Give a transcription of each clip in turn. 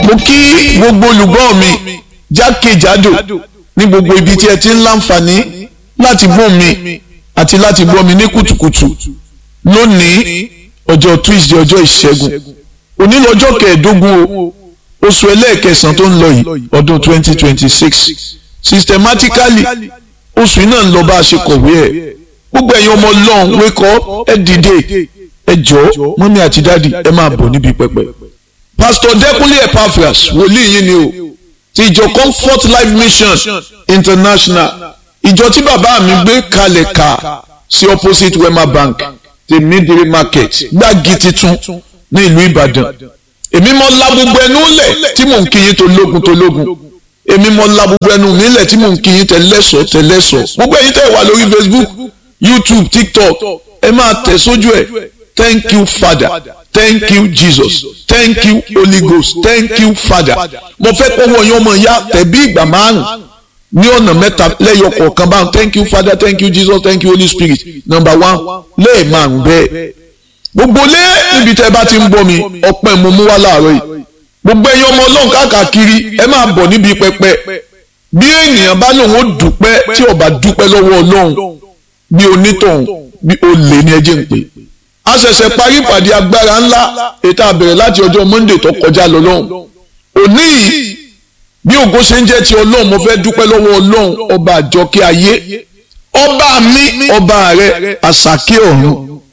mo kí gbogbo olùgbọ́ mi jákèjádò ní gbogbo ibi tí ẹ ti ń láǹfààní láti gbọ́ mi àti láti gbọ́ mi ní kùtùkùtù lónìí ọjọ́ tuesday ọjọ́ ìṣẹ́gun òní lọ́jọ́ kẹẹ̀ẹ́dógún o oṣù ẹlẹ́ẹ̀kẹsàn tó ń lọ yìí ọdún twenty twenty six systematically oṣù náà ń lọ bá a ṣe kọ̀wé ẹ̀ gbogbo ẹ̀yin ọmọ ọlọ́run wake up ẹ dìde ẹ jọ̀ọ́ mọ́mí àti dáàdì ẹ máa bọ̀ níbi pẹpẹ. pastor dẹ́kunlé epaphras wòlíì yín ni o ti ìjọ comfort life mission international ìjọ tí bàbá mi gbé kalẹ̀ ká sí opposite wema bank the midway market gbági titun ní ìlú ìbàdàn èmi mọ la gbogbo ẹnu lẹ̀ tí mò ń kíyìn tó lógun tó lógun èmi mọ la gbogbo ẹnu mi lẹ̀ tí mò ń kíyìn tẹ̀lẹ́sọ̀ tẹ̀lẹ́sọ̀ gbogbo ẹ̀yin tẹ̀ wà lórí facebook youtube tiktok ẹ máa tẹ̀ sójú ẹ̀ thank you father thank you jesus thank you holy ghost thank you father mo fẹ́ kọ́wọ́ yín ọmọ ìyá tẹ̀bí ìgbà márùn ní ọ̀nà mẹ́ta lẹ́yọ kọ̀ọ̀kan báwọn thank you father thank you jesus thank you holy spirit number one lẹ́ẹ̀márùn bẹ́ẹ̀ gbogbo lé ibi tẹ́ bá ti ń bọ́ mi ọpẹ́ mo mú wá láàárọ̀ yìí gbogbo ẹ̀yin ọmọ ọlọ́run káàkiri ẹ máa bọ̀ níbi pẹpẹ bí ènìyàn bá lòun ó dúpẹ́ tí ó bá dúpẹ́ lọ́wọ́ ọlọ́run bí onítọ̀hún bí olè ní ẹjẹ́ ń pè a ṣẹ̀ṣẹ̀ parí ìpàdé agbára ńlá ètò àbẹ̀rẹ̀ láti ọjọ́ monday tó kọjá lọ lọ́hùn òní yìí bí ògo ṣe ń jẹ́ ti ọlọ́run mo fẹ́ dúpẹ́ lọ́wọ́ ọlọ́run ọba àjọkẹ́ ayé ọba mi ọba rẹ àṣàkẹ́ ọ̀run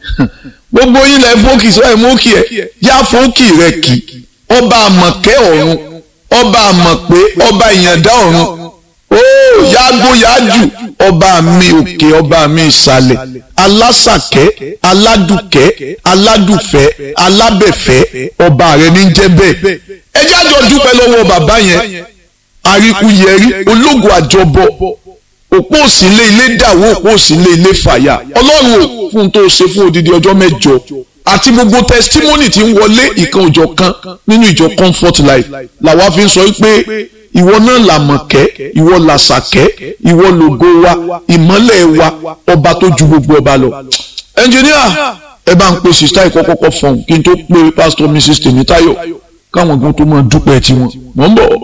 gbogbo yín lẹ fókì sọ ẹ mókì ẹ yá fókì rẹ kì ọba àmọ̀kẹ́ ọ̀run ọba àmọ̀pé ọba ìyàndá ọ̀run ó yágbó yájù ọba mi òkè ọba mi ìsàlẹ̀ alásàkẹ́ aládùkẹ́ aládùfẹ́ alábẹ̀fẹ́ ọba rẹ ní jẹ́ bẹ́ẹ̀ ẹ jájọ dúpẹ́ lọ́wọ́ bàbá yẹn àríkúyẹrí ológun àjọbọ òpó òsínlé ilé dàwó òpó òsínlé ilé fàyà ọlọ́run ò fún tó ṣe fún odidi ọjọ́ mẹ́jọ àti gbogbo testimony tí ń wọlé ìkan òjọ̀ kan nínú ìjọ comfort life làwa fi ń sọ pé ìwọ náà làmọ̀kẹ́ ìwọ làṣàkẹ́ ìwọ lògo wa ìmọ́lẹ̀ wa ọba tó ju gbogbo ọba lọ. ẹnjìníà ẹ bá ń pe sista ìkọ́kọ́kọ́ fọ̀hún kí n tó pe pastor mrs tèmítáyọ̀ káwọn gan tó máa dúpẹ́ tiwọn mọ̀ ń bọ̀.